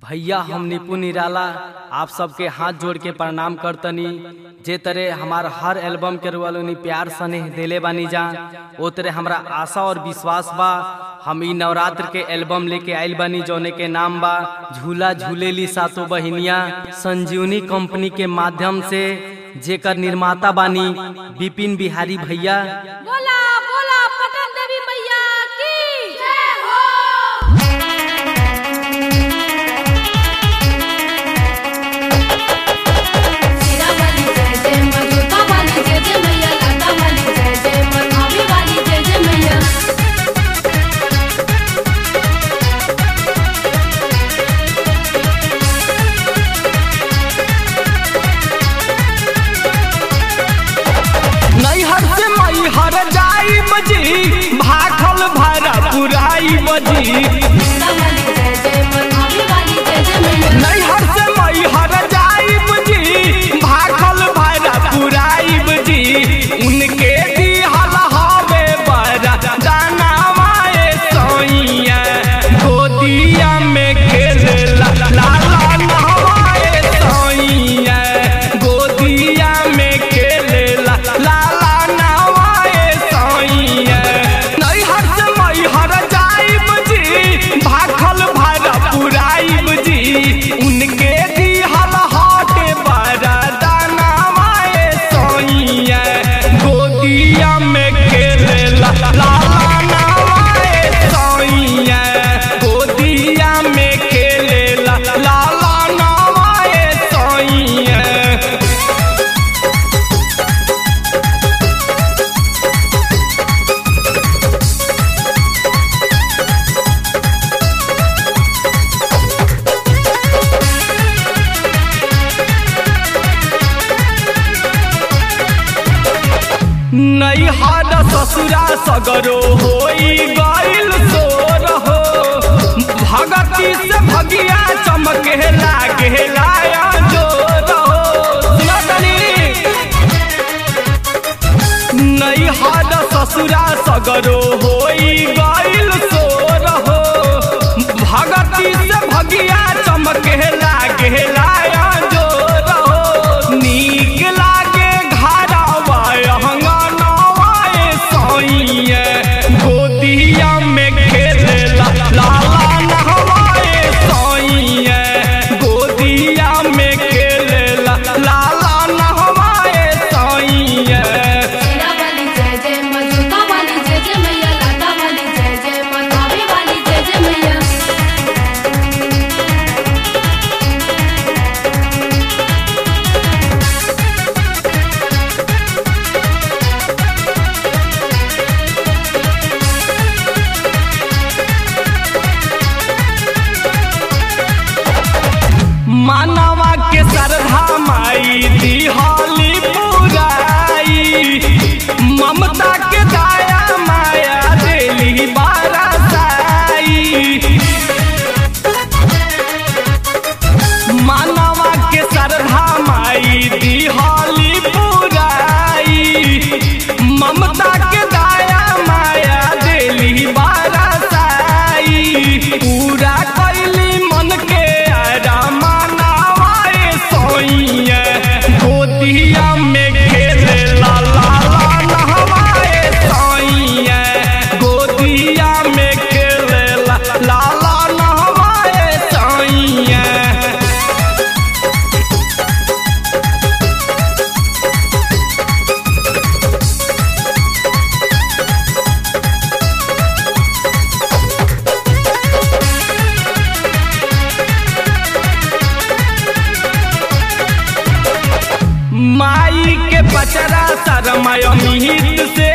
भैया हम निपुण निराला आप सबके हाथ जोड़ के प्रणाम करतनी जे तरह हमार हर एल्बम के रुआलोनी प्यार स्नेह देले बानी जा ओ तरह हमरा आशा और विश्वास बा हम ई नवरात्र के एल्बम लेके आइल बानी जौने के नाम बा झूला झूलेली सातो बहिनिया संजीवनी कंपनी के माध्यम से जेकर निर्माता बानी विपिन बिहारी भैया बोला बोला पटन देवी मैया की जय हो सीरा वाली जय जय मधुका वाली जय जय मैया लता वाली जय जय मनावी वाली जय जय मैया नैहर से मैहर जाई बजी भाखल भरा पुराई बजी सीरा वाली जय जय मनावी वाली जय जय मैया नैहर से मैहर जाई बजी भाखल भरा पुराई बजी उनके दिहल हवे बरा दाना माए सोइया गोदिया में खेले ला ला ला नहवाए सोइया गोदिया में खेले ला ला ला नहवाए सोइया नैहर से मैहर जाई बजी भाखल भरा पुराई बजी उनके दिहल हाटे बरा दाना माए सोइया गोदिया में खेले ला ला ला नवाए सोइया गोदिया में खेले ला ला ला नवाए सोइया नैहर ससुरा सगरो होई गइल सोर हो भगती से भगिया चमके लागे लाया जोर हो सुना तनी नैहर ससुरा सगरो होई गइल सोर हो भगती से भगिया चमके लागे लाया जोर हो नीक लागे घरवा अंगनवाए सोइए गोदिया में खेले ला ला ला नहवाए सोइए गोदिया में खेले ला ला ला नहवाए सोइए सीरा वाली जय जय मधुका वाली जय जय मैया लता वाली जय जय मनावी वाली जय जय मैया मानवा के श्रद्धा माई दिहाली पुराई ममता के दाया माया देली बारासाई मानवा के श्रद्धा माई दिहाली पुराई ममता के दाया माया देली बारासाई पूरा कैली मन के आरा मानवाए सोइया गोदिया में खेले ला ला ला नहवाए सोइया गोदिया में खेले ला ला ला नहवाए सोइया माई के पचरा शरमय मिहित से